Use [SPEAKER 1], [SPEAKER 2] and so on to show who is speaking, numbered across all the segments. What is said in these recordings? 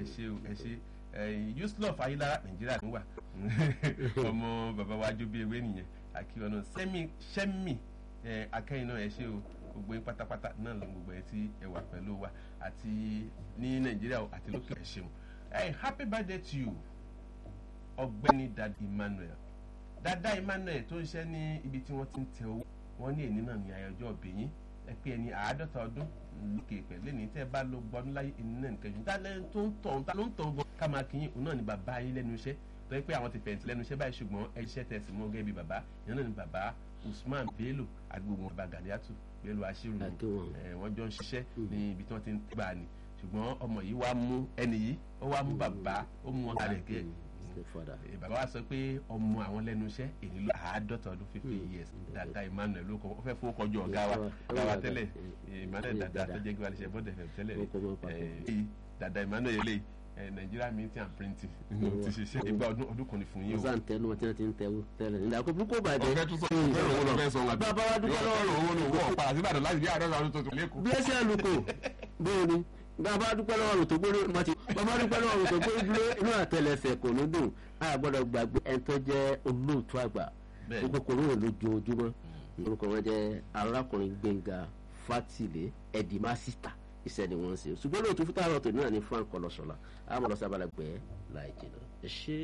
[SPEAKER 1] ṣe o ẹ ṣe yusuf ayélujára nàìjíríà ló wà ọmọ bàbá wa jó bí ewé nìyẹn àkíyọ náà sẹ́mi sẹ́mi akẹ́yìn náà ẹ ṣe o gbogbo yín pátápátá náà ló gbogbo ẹ tí ẹ wà pẹ̀lú wa àti ní nàìjíríà àti lókè ẹ ṣeun happy birthday to you ọgbẹ́ni dad emmanuel dada emmanuel tó ń ṣe ní ibi tí wọ́n ti ń tẹ owó wọ́n ní èní náà ní ayọ̀jọ́ ọ̀bẹ̀yìn ẹ pé ẹni àádọ́ta ọdún lókè pẹ̀lú ẹni tẹ́ bá ló gbọ́dún láyé ẹni náà nìkan jù dálẹ́ tó ń tọ̀ ta ló ń tọ̀ gan ká máa kí yín òun náà ni bàbá yín lẹ́nu iṣẹ́ tó yẹ pé àwọn ti fẹ̀yìntì lẹ́nu iṣẹ́ báyìí ṣùgbọ́n ẹ iṣẹ́ tẹ̀sí mọ́ gẹ́gẹ́ bí bàbá ìyẹn náà ni bàbá usman bello agbègbè bàbá gàdíàtù bello aṣírù wọ́n jọ ń ṣiṣẹ́ ní ibi tí wọ́n ti ń gbà ní ṣùgbọ́n ọmọ yìí wá mú ẹni yìí ó wá mú bàbá ó mú wọn kalẹ̀ gẹ́ bàbá wa sọ pé ọmọ àwọn lẹ́nu iṣẹ́ èyí ló àádọ́ta ọdún fifty years dada emmanuel ló kọ ó fẹ́ fowó kọjú ọ̀gá wa ọ̀gá wa tẹ́lẹ̀ emmanuel dada tó jẹ́ gbé alẹ́ ṣe bọ́dẹ̀ fẹ̀ tẹ́lẹ̀ dada emmanuel lè nigeria minting and printing ti ṣiṣẹ́ ìgbà ọdún ọdún kan ní fún yín o.
[SPEAKER 2] ọ̀sán tẹnu wọn tí wọ́n ti ń tẹ̀wọ́ tẹ́lẹ̀ nígbà kó púpọ̀ bàjẹ́.
[SPEAKER 1] ọ̀fẹ́ tún sọ ọ̀fẹ́ òun lọ́fẹ́ sọ wọn.
[SPEAKER 2] bàbá wa dúpẹ́ lọ́wọ́
[SPEAKER 1] owó ní owó ọ̀pá àti ìbàdàn láti bí àádọ́ta ọdún tuntun lẹ́kọ̀ọ́.
[SPEAKER 2] bí ẹsẹ̀ lukò bẹ́ẹ̀ ni bàbá dúpẹ́ lọ́wọ́ rò tó gbórí mọ́tì bàbá dúpẹ́ lọ́wọ́ rò tó gbórí dúró inú àtẹlẹsẹ̀ kò ní dùn a gbọ́dọ̀ gbàgbé ẹni tó jẹ́ olóòtú àgbà gbogbo kò ní lójoojúmọ́ orúkọ wọn jẹ́ arákùnrin gbẹ̀ngà fátìlẹ̀ ẹ̀dìmásítà iṣẹ́ ni wọ́n ń ṣe ṣùgbọ́n lóòtú fún táwọn ọ̀tọ̀ náà ní frank ọlọ́sọ̀la àmọ́ lọ́sọ̀ abalẹ̀gbẹ́ láì jìnnà ẹ ṣe.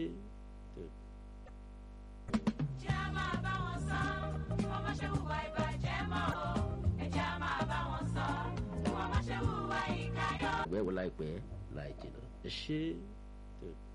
[SPEAKER 3] jẹ́ a máa bá wọn sọ ọmọ ṣe hùwà ìbàjẹ́ mọ́ o ẹ jẹ́ a máa bá wọn sọ ọmọ ṣe hùwà ìkàyọ̀.
[SPEAKER 2] ìgbẹ́ wo láìpẹ́ láì jìnnà ẹ ṣe.